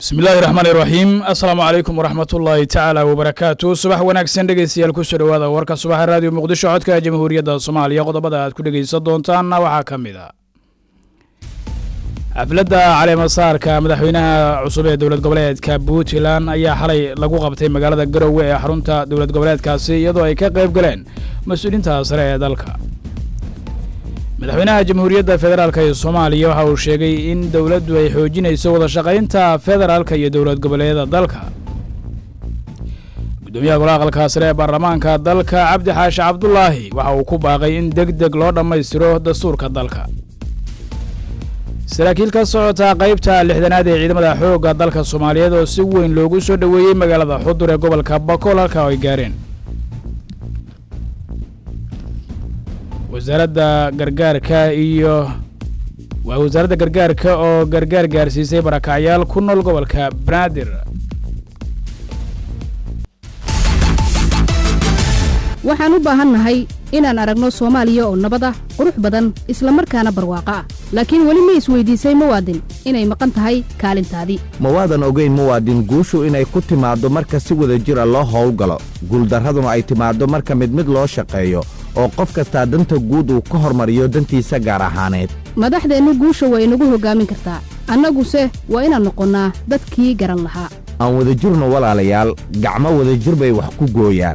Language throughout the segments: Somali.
bismi illaahi raxmaani raxiim assalaamu calaykum waraxmat ullaahi tacaala wabarakaatu subax wanaagsan dhegeystayaal kusoo dhowaada warka subaxa raadiyo muqdisho codka jamhuuriyadda soomaaliya qodobada aad ku dhegeysan doontaanna waxaa ka mid a xafladda caleemasaarka madaxweynaha cusub ee dowlad goboleedka puntland ayaa xalay lagu qabtay magaalada garowe ee xarunta dowlad goboleedkaasi iyadoo ay ka qayb galeen mas-uuliinta sare ee dalka madaxweynaha jamhuuriyadda federaalk ee soomaaliya waxa uu sheegay in dowladdu ay xoojinayso wada shaqaynta federaalka iyo dowlad goboleedyada dalka gudoomiyaha golaha aqalka sare ee baarlamaanka dalka cabdi xaashi cabdulaahi waxa uu ku baaqay in deg deg loo dhammaystiro dastuurka dalka saraakiil ka socota qaybta lixdanaad ee ciidamada xoogga dalka soomaaliyeed oo si weyn loogu soo dhoweeyey magaalada xudur ee gobolka bakool halka ay gaareen wasaaradda gargaarka iyo waa wasaaradda gargaarka oo gargaar gaarsiisay barakacyaal ku nool gobolka banaadir waxaan u baahannahay inaan aragno soomaaliya oo nabad ah qurux badan isla markaana barwaaqo ah laakiin weli ma isweydiisay muwaadin inay maqan tahay kaalintaadii mawaadan ogayn muwaadin guushu inay ku timaaddo marka si wada jira loo howlgalo guuldarraduna ay timaaddo marka mid mid loo shaqeeyo oo qof kastaa danta guud uu ka hormariyo dantiisa gaar ahaaneed madaxdeennu guusha waa inagu hoggaamin kartaa annaguse waa inaan noqonnaa dadkii garan lahaa aan wadajirno walaalayaal gacmo wadajir bay wax ku gooyaan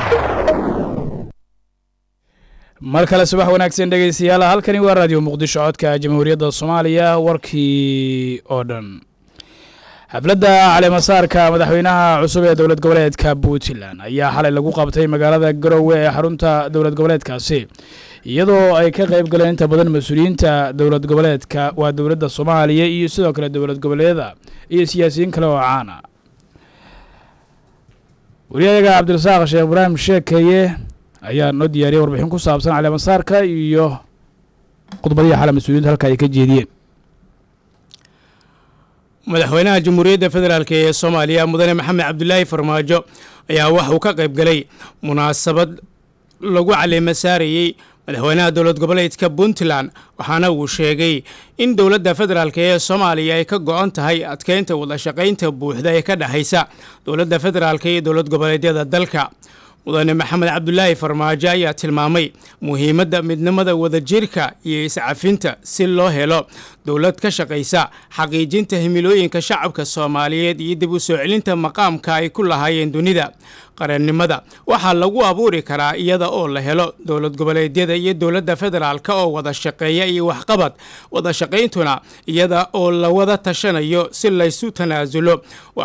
mar kale subax wanaagsan dhegeystayaal halkani waa raadiyo muqdisho codka jamhuuriyadda soomaaliya warkii oo dhan xafladda caleemasaarka madaxweynaha cusub ee dowlad goboleedka puntland ayaa xalay lagu qabtay magaalada garowe ee xarunta dowlad goboleedkaasi iyadoo ay ka qayb galeen inta badan mas-uuliyiinta dowlad goboleedka waa dowladda soomaaliya iyo sidoo kale dowlad goboleedyada iyo siyaasiyiin kale oo caana wariyayaga cabdirasaaq sheekh ibraahim sheekeye ayaa noo diyaariyay warbixin ku saabsan caleemasaarka iyo khudbadihii xale mas-uuliyiinta halka ay ka jeediyeen madaxweynaha jamhuuriyadda federaalk ee soomaaliya mudane maxamed cabdulaahi farmaajo ayaa waxauu ka qayb galay munaasabad lagu caleema saarayey madaxweynaha dowlad goboleedka puntland waxaana uu sheegay in dowladda federaalk ee soomaaliya ay ka go-on tahay adkeynta wadashaqaynta buuxda ee ka dhexaysa dowladda federaalk iyo dowlad goboleedyada dalka mudane maxamed cabdulaahi farmaajo ayaa tilmaamay muhiimadda midnimada wadajirka iyo iscafinta si loo helo dowlad ka shaqaysa xaqiijinta himilooyinka shacabka soomaaliyeed iyo dib u soo celinta maqaamka ay ku lahaayeen dunida qarannimada waxaa lagu abuuri karaa iyada oo la helo dowlad goboleedyada iyo dowladda federaalk oo wada shaqeeya iyo waxqabad wada shaqayntuna iyada oo la wada tashanayo si laysu tanaasulo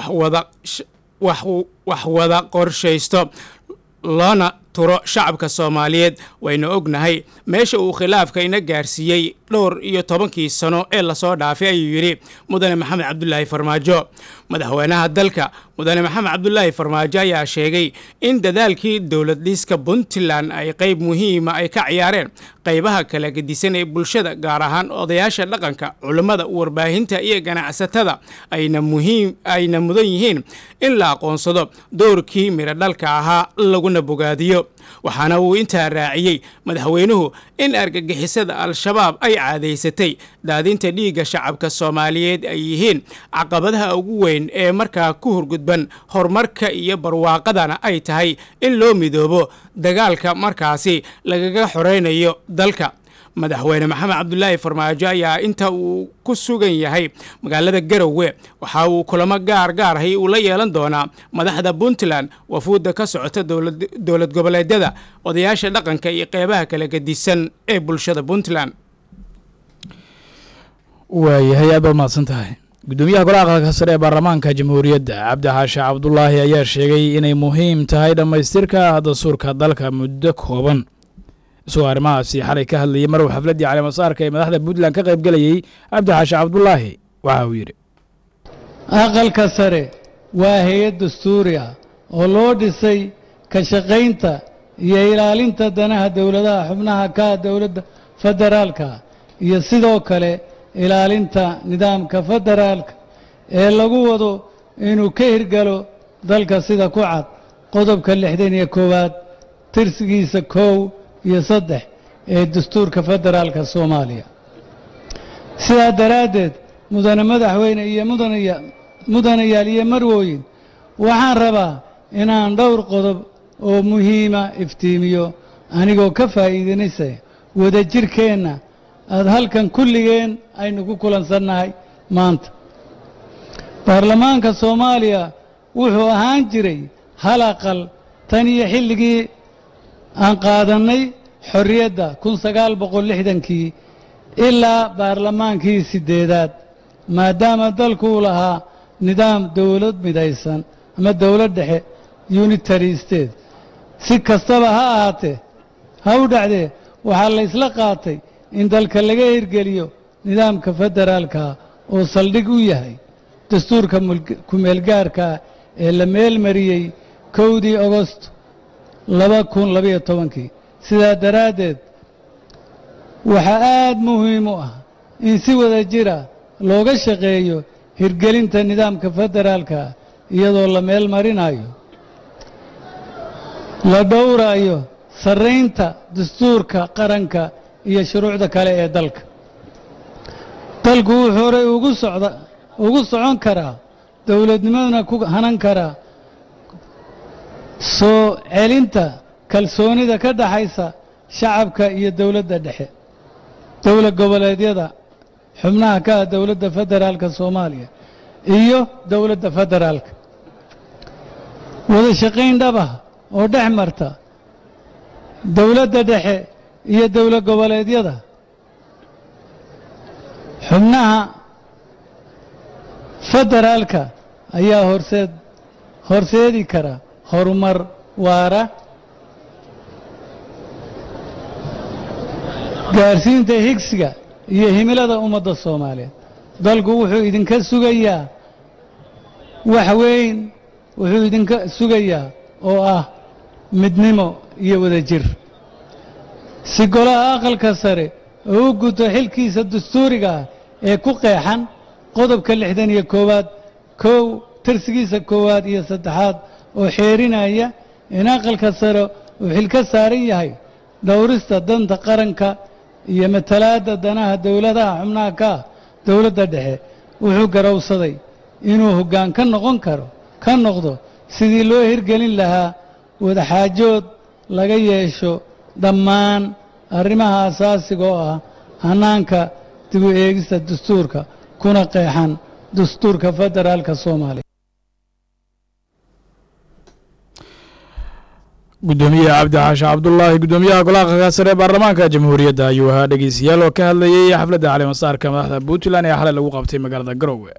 wax wada qorshaysto loona turo shacabka soomaaliyeed wayna ognahay meesha uu khilaafka ina gaarsiiyey dhowr iyo tobankii sano ee lasoo dhaafay ayuu yidhi mudane maxamed cabdulaahi farmaajo madaxweynaha dalka mudane maxamed cabdulaahi farmaajo ayaa sheegay in dadaalkii dowlad dhiiska puntland ay qayb muhiima ay ka ciyaareen qaybaha kala gedisan ee bulshada gaar ahaan odayaasha dhaqanka culummada warbaahinta iyo ganacsatada ayna muhiim ayna mudan yihiin in la aqoonsado doorkii midho dhalka ahaa laguna bogaadiyo waxaana uu intaa raaciyey madaxweynuhu in argagixisada al-shabaab ay caadaysatay daadinta dhiigga shacabka soomaaliyeed ay yihiin caqabadaha ugu weyn ee markaa ku hurgudban horumarka iyo barwaaqadana ay tahay in loo midoobo dagaalka markaasi lagaga xoreynayo dalka madaxweyne maxamed cabdulaahi farmaajo ayaa inta uu ku sugan yahay magaalada garowe waxa uu kulamo gaar gaarahay uu la yeelan doonaa madaxda puntland wafuudda ka socota dowlad goboleedyada odayaasha dhaqanka iyo qeybaha kala gedisan ee bulshada puntland waayahay aad baad mahadsan tahay gudoomiyaha golaha aqalka sare ee baarlamaanka jamhuuriyadda cabdi xaashi cabdulaahi ayaa sheegay inay muhiim tahay dhammaystirka dastuurka dalka muddo kooban isagoo arrimahaasi xalay ka hadlayay maruu xafladdii caleemasaarka ee madaxda puntland ka qayb gelayey cabdi xaashi cabdulaahi waxa uu yidhi aqalka sare waa hay-ad dastuuri ah oo loo dhisay ka shaqaynta iyo ilaalinta danaha dowladaha xubnaha ka dowladda federaalka iyo sidoo kale ilaalinta nidaamka federaalka ee lagu wado inuu ka hirgalo dalka sida ku cad qodobka lixdan iyo koowaad tirsigiisa kow iyo saddex ee dastuurka federaalka soomaaliya sidaa daraaddeed mudane madaxweyne iyo mudane mudanayaal iyo marwooyin waxaan rabaa inaan dhowr qodob oo muhiima iftiimiyo anigoo ka faa'iidanaysa wadajirkeenna aada halkan kulligeen aynu ku kulansannahay maanta baarlamaanka soomaaliya wuxuu ahaan jiray hal aqal tan iyo xilligii aan qaadannay xorriyadda kun sagaal boqol lixdankii ilaa baarlamaankii siddeedaad maadaama dalkuu lahaa nidaam dowlad midaysan ama dowlad dhexe unitary state si kastaba ha ahaatee ha u dhacdee waxaa la ysla qaatay in dalka laga hirgeliyo nidaamka federaalkaa oo saldhig u yahay dastuurka kumeelgaarkaa ee la meelmariyey kowdii agost laba kun labayo tobankii sidaa daraaddeed waxaa aad muhiim u ah in si wada jira looga shaqeeyo hirgelinta nidaamka federaalka iyadoo la meel marinayo la dhowrayo sarraynta dastuurka qaranka iyo shuruucda kale ee dalka dalku wuxuu horey ugu socda ugu socon karaa dowladnimaduna ku hanan karaa soo celinta kalsoonida ka dhaxaysa shacabka iyo dowladda dhexe dowlad goboleedyada xubnaha ka ah dowladda federaalka soomaaliya iyo dowladda federaalka wada shaqayn dhabah oo dhex marta dowladda dhexe iyo dowlad goboleedyada xubnaha federaalka ayaa horseed horseedi kara horumar waara gaarsiinta higsiga iyo himilada ummadda soomaaliyeed dalku wuxuu idinka sugayaa wax weyn wuxuu idinka sugayaa oo ah midnimo iyo wadajir si golaha aqalka sare oo u guto xilkiisa dastuuriga ah ee ku qeexan qodobka lixdan iyo koowaad kow tirsigiisa koowaad iyo saddexaad oo xeerinaya in aqalka sare uu xil ka saaran yahay dhowrista danta qaranka iyo matalaadda danaha dowladaha xubnaha ka ah dowladda dhexe wuxuu garowsaday inuu hoggaan ka noqon karo ka noqdo sidii loo hirgelin lahaa wadaxaajood laga yeesho dhammaan arrimaha asaasiga oo ah hannaanka dib u eegista dastuurka kuna qeexan dastuurka federaalka soomaaliya gudoomiye cabdi xaashi cabdulaahi gudoomiyaha golaha qakaa sare ee baarlamaanka jamhuuriyadda ayuu ahaa dhegeystayaal oo ka hadlayay xafladda caleemasaarka madaxda puntland ee xalay lagu qabtay magaalada garowe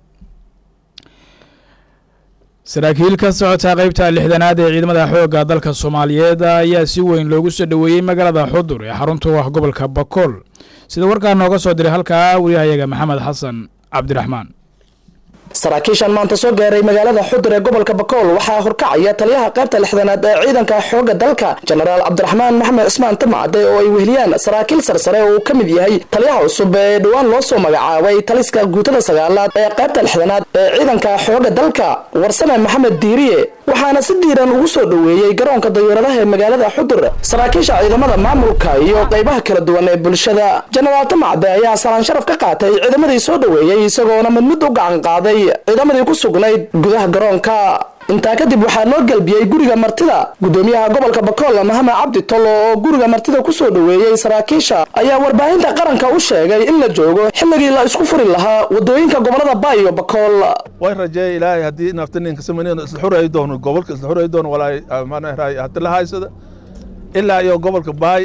saraakiil ka socota qeybta lixdanaad ee ciidamada xoogga dalka soomaaliyeed ayaa si weyn loogu soo dhoweeyey magaalada xudur ee xarunta u ah gobolka bakool sida warkaa nooga soo diray halkaa wariyahayaga maxamed xasan cabdiraxmaan saraakiishan maanta soo gaaray magaalada xudur ee gobolka bakool waxaa horkacaya taliyaha qaybta lixdanaad ee ciidanka xoogga dalka jenaraal cabdiraxmaan maxamed cismaan tamacade oo ay weheliyaan saraakiil sarsare oo uu ka mid yahay taliyaha cusub ee dhowaan loo soo magacaabay taliska guutada sagaalaad ee qaybta lixdanaad ee ciidanka xoogga dalka warsame maxamed diiriye waxaana si diiran ugu soo dhoweeyey garoonka dayuuradaha ee magaalada xudur saraakiisha ciidamada maamulka iyo qaybaha kala duwan ee bulshada jenaraal tamacade ayaa salaan sharaf ka qaatay ciidamadii soo dhoweeyey isagoona mid mid u gacan qaaday ciidamadii ku sugnayd gudaha garoonka intaa kadib waxaa loo galbiyey guriga martida gudoomiyaha gobolka bakool mahame cabdi tolo oo guriga martida kusoo dhoweeyey saraakiisha ayaa warbaahinta qaranka u sheegay in la joogo xilligii la isku furi lahaa wadooyinka gobolada baay iyo bakool way rajeeya ilaahay haddii naftaninka samaynayn isla xurayi doono gobolka isla xurayi doono walaay maanahay hadi la haysada ilaa iyo gobolka baay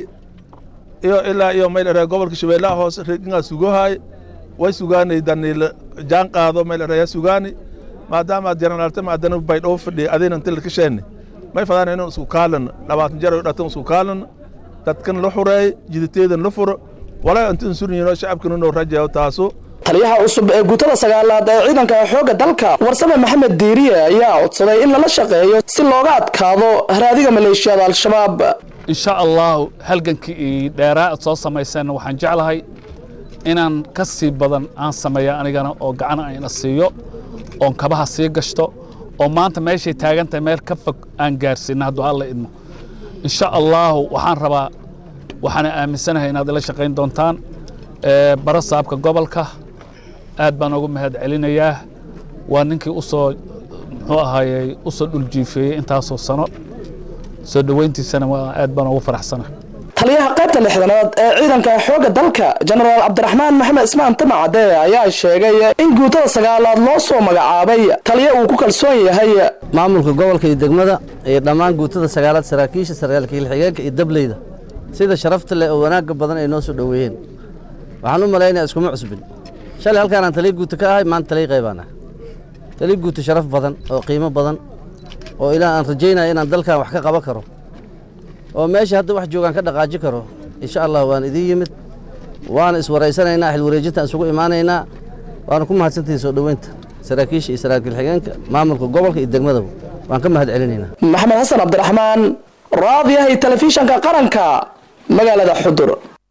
iyo ilaa iyo mayl gobolka shabeellaha hoose regingaa sugohaay way sugaanay daniila jaan qaado mayl eraya sugaani maadaama jenaraaltama adana baydhoo fadhiya adayna inta laka sheenne may fadaan inuu isku kaalan labaatan jeer dhatan isku kaalan dadkan la xureey jidateedan la furo walaa intan suryino shacabkan inuu rajayo taaso taliyaha cusub ee guutada sagaalaad ee ciidanka xoogga dalka warsame maxamed diiriye ayaa codsaday in lala shaqeeyo si looga adkaado haraadiga maleeshiyada al-shabaab insha allahu halgankii io dheeraa ad soo samayseen waxaan jeclahay inaan ka sii badan aan sameeya anigana oo gacana ayna siiyo oon kabaha sii gashto oo maanta meeshay taagantahay meel ka fog aan gaarsiina hadduu alla idmo insha allaahu waxaan rabaa waxaana aaminsanahay inaad ila shaqayn doontaan bara saabka gobolka aad baan ugu mahad celinayaa waa ninkii usoo muxuu ahaayey usoo dhuljiifeeyey intaasoo sano soo dhoweyntiisana waa aad baan ugu faraxsana taliyaha qaybta lixdanaad ee ciidanka xoogga dalka jenaraal cabdiraxmaan maxamed ismaan tamacade ayaa sheegay in guutada sagaalaad loo soo magacaabay taliya uu ku kalsoon yahay maamulka gobolka iyo degmada iyo dhammaan guutada sagaalaad saraakiisha sargaalka xigeenka iyo dableyda sida sharafta leh oo wanaagga badan ay noo soo dhoweeyeen waxaan u malaynaya iskuma cusbin shalay halkaanaan taliya guuta ka ahay maanta taliya qaybaan ah taliya guuta sharaf badan oo qiimo badan oo ilaa aan rajaynaya inaan dalkan wax ka qaban karo oo meesha hadda wax joogaan ka dhaqaaji karo insha allah waan idiin yimid waana iswaraysanaynaa xilwareejintaan isugu imaanaynaa waana ku mahadsantihiin soo dhoweynta saraakiisha iyo saraakiil xigeenka maamulka gobolka iyo degmadaba waan ka mahad celinaynaa maxamed xasan cabdiraxmaan raadiyahay telefishanka qaranka magaalada xudur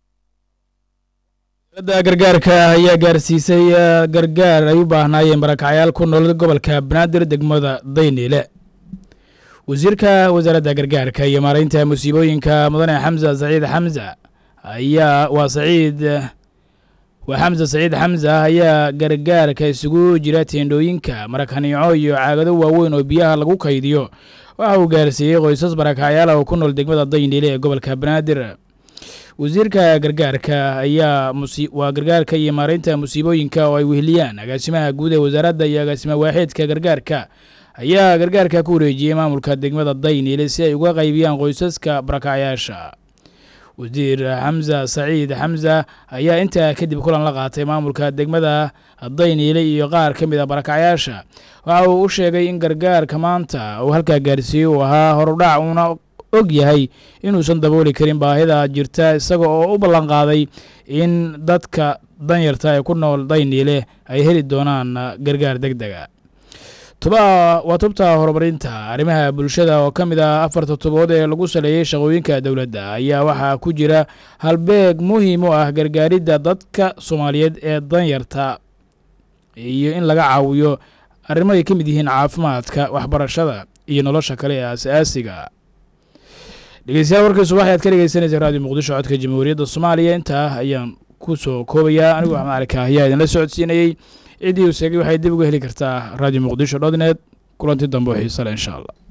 dowladda gargaarka ayaa gaarsiisay gargaar ay u baahnaayeen barakacyaal ku nool gobolka banaadir degmada dayniile wasiirka wasaaradda gargaarka iyo maaraynta musiibooyinka mudane xamsa saciid xamsa ayaa waa saciid waa xamsa saciid xamsa ayaa gargaarka isugu jira teendhooyinka marakaniico iyo caagado waaweyn oo biyaha lagu kaydiyo waxa uu gaarsiiyey qoysas barakacyaala oo ku nool degmada dayniile ee gobolka banaadir wasiirka gargaarka ayaa waa gargaarka iyo maaraynta musiibooyinka oo ay weheliyaan agaasimaha guud ee wasaaradda iyo agaasima waaxeedka gargaarka ayaa gargaarka ku wareejiyey maamulka degmada dayniile si ay uga qaybiyaan qoysaska barakacyaasha wasiir xamsa saciid xamsa ayaa intaa kadib kulan la qaatay maamulka degmada dayniile iyo qaar ka mid a barakacyaasha waxa uu u sheegay in gargaarka maanta uu halkaa gaarsiiyey uu ahaa horudhac uuna og yahay inuusan dabooli karin baahida jirta isaga oo u ballanqaaday in dadka danyarta ee ku nool dayniile ay heli doonaan gargaar deg dega waa tubta horumarinta arrimaha bulshada oo ka mid ah afarta tubood ee lagu saleeyey shaqooyinka dowladda ayaa waxaa ku jira halbeeg muhiim u ah gargaaridda dadka soomaaliyeed ee danyarta iyo in laga caawiyo arrimo ay ka mid yihiin caafimaadka waxbarashada iyo nolosha kale ee asaasiga dhegeystayaal warkii subax ayaad ka dhegeysanaysa raadiyo muqdisho codka jamhuuriyadda soomaaliya intaa ayaan ku soo koobayaa anigu axmed cali kaahiyaa idinla socodsiinayey ciddii uu sheegay waxay dib uga heli kartaa radio muqdisho dotnet kulanti dambe oo xiise leh insha allah